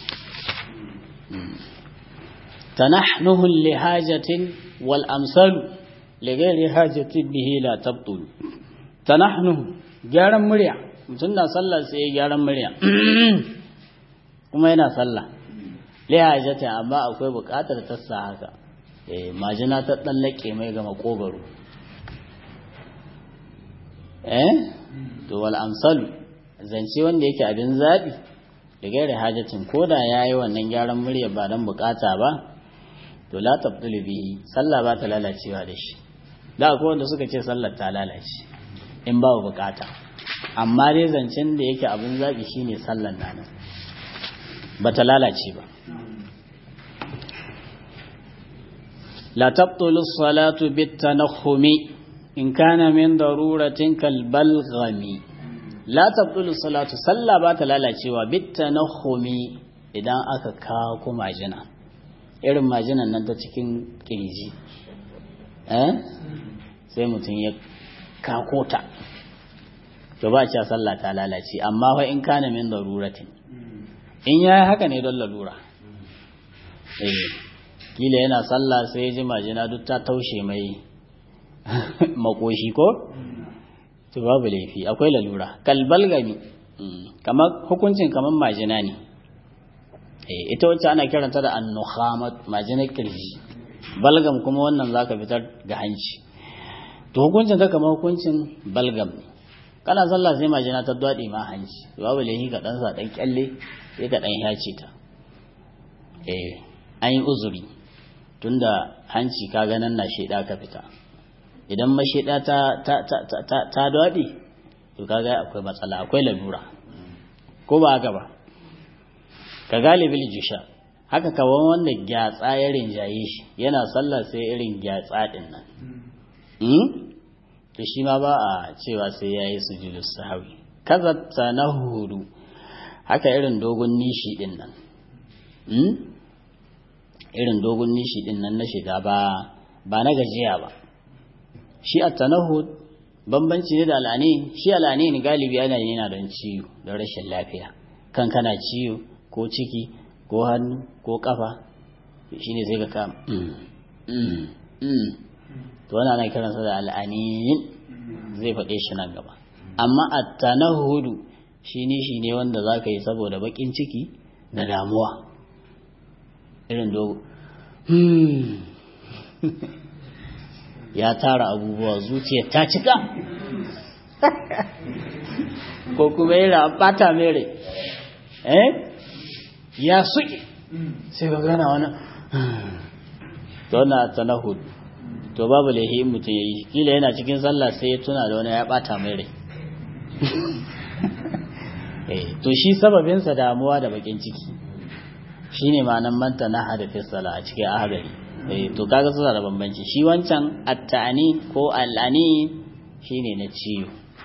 tanahnuhu li hajatin wal amsalu li ghairi hajatin bihi la tabtul tanahnuhu gyaran murya mutum na sallah sai ya gyaran murya kuma yana sallah li hajatin amma akwai buƙatar ta sa haka eh majina ta tsallake mai ga makogaro eh to wal amsalu zance wanda yake abin zabi da gairi hajatin koda yayi wannan gyaran murya ba dan bukata ba to la tabdulu bihi sallah ba ta lalacewa da shi da akwai wanda suka ce sallar ta lalace in ba bukata amma dai zancen da yake abin zabi shine sallar nan ba ta lalace ba la tabtulu salatu bitanakhumi in kana min daruratin kal balghami la tabtulu salatu sallah ba ta lalacewa bitanakhumi idan aka kawo majina irin majinan nan ta cikin kirji eh sai mutum ya kakota to ba cewa sallah ta lalace amma fa in kana min daruratin in yayi haka ne don lalura eh kila yana sallah sai ya ji majina duk ta taushe mai makoshi ko to babu laifi akwai lalura kalbal gami kamar hukuncin kamar majina ne ita wacce ana kiranta da annukhamat majinar kirji balgam kuma wannan zaka fitar ga hanci to hukuncin ta kamar hukuncin balgam ne kana sallah sai majina ta dwade ma hanci babu laifi ka dan sa dan kyalle sai ka dan yace ta eh an yi uzuri tunda hanci ka ga nan na sheda ka fita idan masheda ta ta ta ta ta dwade to kaga akwai matsala akwai lalura ko ba haka ba ka galibil jusha haka kawan wanda gyatsa ya rinjaye shi yana sallah sai irin gyatsa din nan to shi ma ba a cewa sai yayi sujudus sahwi kaza tanahudu haka irin dogon nishi din nan irin dogon nishi din nan na shiga ba ba na gajiya ba shi at-tanahud bambanci ne da al'ani shi al'ani ne galibi yana yana don ciwo don rashin lafiya kan kana ciwo ko ciki ko hannu ko kafa shi ne sai ka kama to wani ana kiransa da al'aniyin zai faɗe shi nan gaba amma a tanahudu shi ne shi ne wanda za ka yi saboda baƙin ciki da damuwa irin dogo ya tara abubuwa zuciya ta cika ko kuma yana ɓata mere eh ya suke sai ka gana wani to na tanahud to babu laihi in mutum ya yi kila yana cikin sallah sai ya tuna da wani ya bata mai rai to shi sababinsa damuwa da bakin ciki shine ma'anan manta na hadafin sallah a cikin ahadari to kaga suna da bambanci shi wancan attani ko al'ani shine na ciwo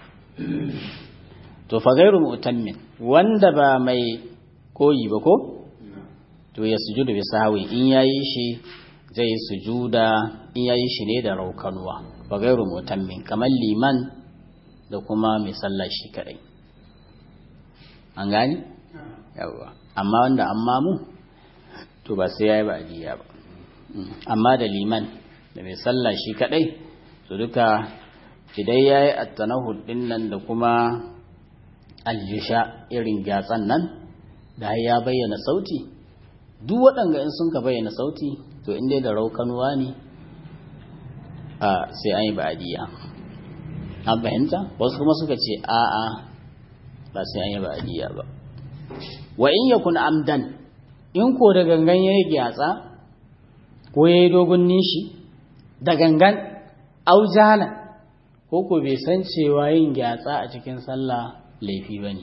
to fa gairu mu'tammin wanda ba mai koyi ba ko to ya sujudu bi sahwi in yayi shi zai sujuda in yayi shi ne da raukanuwa ba gairu mutammin kamar liman da kuma mai sallah shi kadai an gani yawa amma wanda amma mu to ba sai yayi ba ajiya ba amma da liman da mai sallah shi kadai to duka idan yayi at-tanahud din nan da kuma aljisha irin gyatsan nan da ya bayyana sauti duk waɗanda in sun ka bayyana sauti to in dai da raukanuwa ne a sai an yi ba'adiyya an fahimta wasu kuma suka ce a'a ba sai an yi ba'adiyya ba wa in yakun amdan in ko da gangan yayi gyatsa ko yayi dogon nishi da gangan aujala ko ko bai san cewa yin gyatsa a cikin sallah laifi bane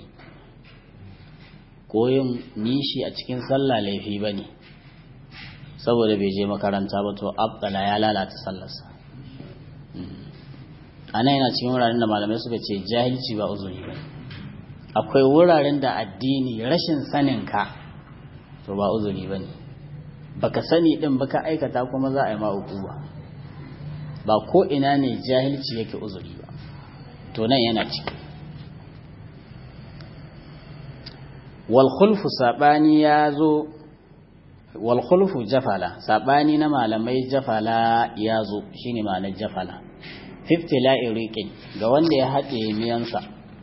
ko yin nishi a cikin sallah laifi bane saboda bai je makaranta ba to abdala ya lalata sallarsa ana yana cikin wuraren da malamai suka ce jahilci ba uzuri ba akwai wuraren da addini rashin sanin ka to ba uzuri ba ne baka sani din baka aikata kuma za a yi ma ba ba ko ina ne jahilci yake uzuri ba to nan yana ciki wal khulfu sabani ya zo wal khulfu jafala sabani na malamai jafala ya zo shine ma'anar jafala fifty la'irikin ga wanda ya haɗe miyansa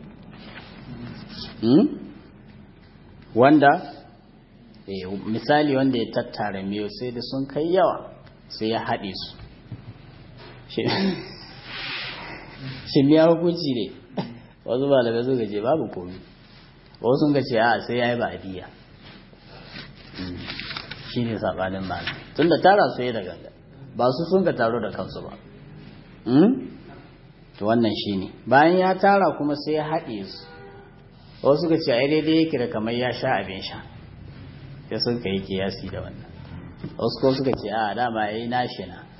wanda misali wanda ya tattara miyo sai da sun kai yawa sai ya haɗe su shi miya hukunci ne wasu malamai suka ce babu komi wasu sun ce a sai ya yi ba'adiyya shi ne saɓanin malamai tun da tara su yi da ganga ba su sun ka taro da kansu ba to wannan shi ne bayan ya tara kuma sai ya haɗe su wasu suka ce ai daidai yake da kamar ya sha abin sha sai sun ka yi kiyasi da wannan wasu ko suka ce a dama ya yi nashi na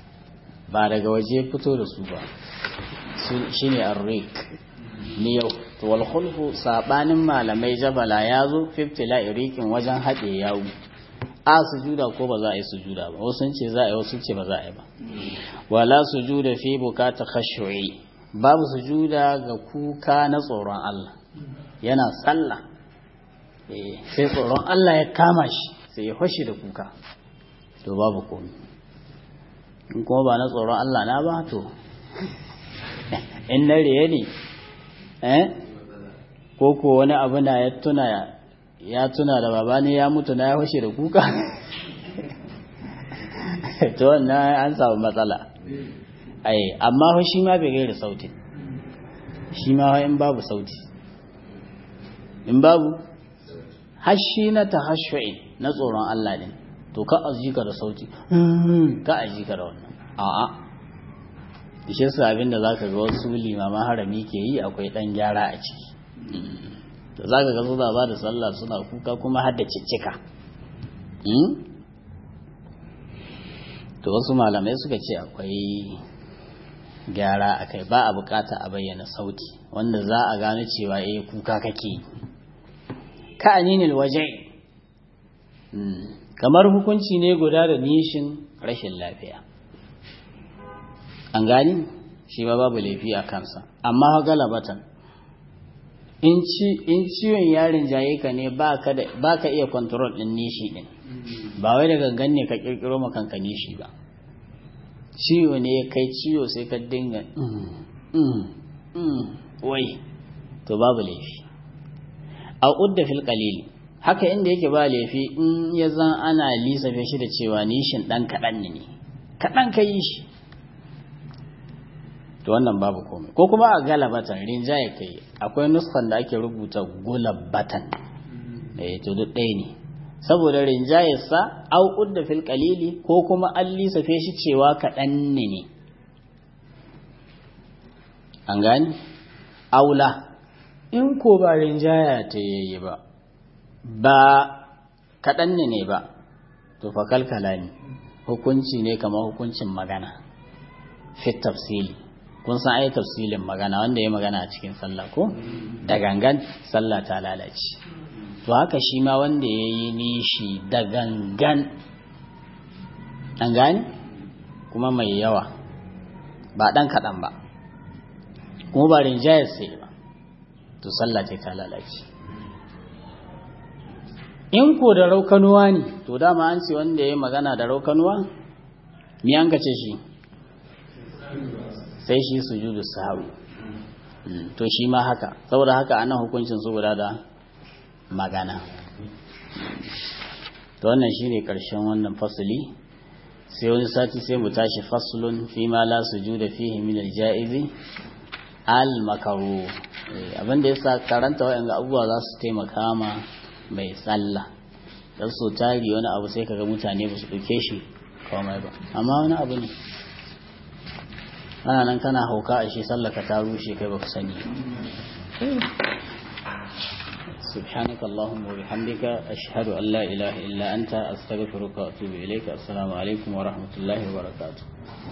ba daga waje fito da su ba shine arrik ni yau to wal khulfu sabanin malamai jabala ya zo fiftila irikin wajen haɗe yawu a sujuda ko ba za a yi sujuda ba wasu ce za a yi wasu ce ba za a yi ba wala sujuda fi bukata khashu'i babu sujuda ga kuka na tsoron Allah yana sallah sai tsoron Allah ya kama shi sai ya fashi da kuka to babu komai in kuma ba na tsoron Allah na ba to in na riye ne eh ko ko wani abu na ya tuna ya tuna da baba ne ya mutu na ya fashe da kuka to wannan an samu matsala ai amma fa shi ma bai gaira sauti shi ma in babu sauti in babu hashi na tahashshu'i na tsoron Allah din to ka azika da sauti ka azika da wannan a'a shi yasa abinda zaka ga wasu limaman harami ke yi akwai dan gyara a ciki da zaka ga suna ba da sallah suna kuka kuma har da ciccika to wasu malamai suka ce akwai gyara a kai ba a bukata a bayyana sauti wanda za a gano cewa eh kuka kake ka aninil waje kamar hukunci ne guda da nishin rashin lafiya an gani shi ba babu laifi a kansa amma galabatan in ciwon yarin jaye ka ne ba ka iya kontrol din nishi din ba wai da gangan ne ka kirkiro makanka nishi ba ciwo ne ya kai ciwo sai ka dinga wai to babu laifi a udda fil qalil haka inda yake ba laifi in ya zan ana lisafe shi da cewa nishin dan kaɗan ne kaɗan ka yi shi to wannan babu komai ko kuma a galabatan rinjaye kai akwai nuskan da ake rubuta gulabatan eh to duk ɗaya ne saboda rinjayarsa au udda fil qalili ko kuma an lisafe shi cewa kaɗan ne ne an gani aula in ko ba rinjaya ta yayi ba ba kaɗan ne ne ba to fa kalkala ne hukunci ne kamar hukuncin magana fit tafsili kun san ai tafsilin magana wanda ya magana a cikin sallah ko da gangan sallah ta lalace to haka shi ma wanda ya yi nishi da gangan an gani kuma mai yawa ba ɗan kaɗan ba kuma ba rinjayar sai ba to sallah ce ta lalace in ko da raukanuwa ne to dama an ce wanda ya yi magana da raukanuwa mi an ce shi sai shi sujudu sahawi to shi ma haka saboda haka anan hukuncin su guda da magana to wannan shine karshen wannan fasuli sai wani sati sai mu tashi faslun fi ma la sujuda fihi min al-ja'izi al-makaru abinda yasa karanta waɗanda abubuwa za su taimaka ma mai sallah dan so tari wani abu sai kaga mutane ba su ɗauke shi komai ba amma wani abu ne ana nan kana hauka a shi sallaka ta rushe kai baka sani سبحانك اللهم وبحمدك أشهد أن لا إله إلا أنت أستغفرك وأتوب إليك السلام عليكم ورحمة الله وبركاته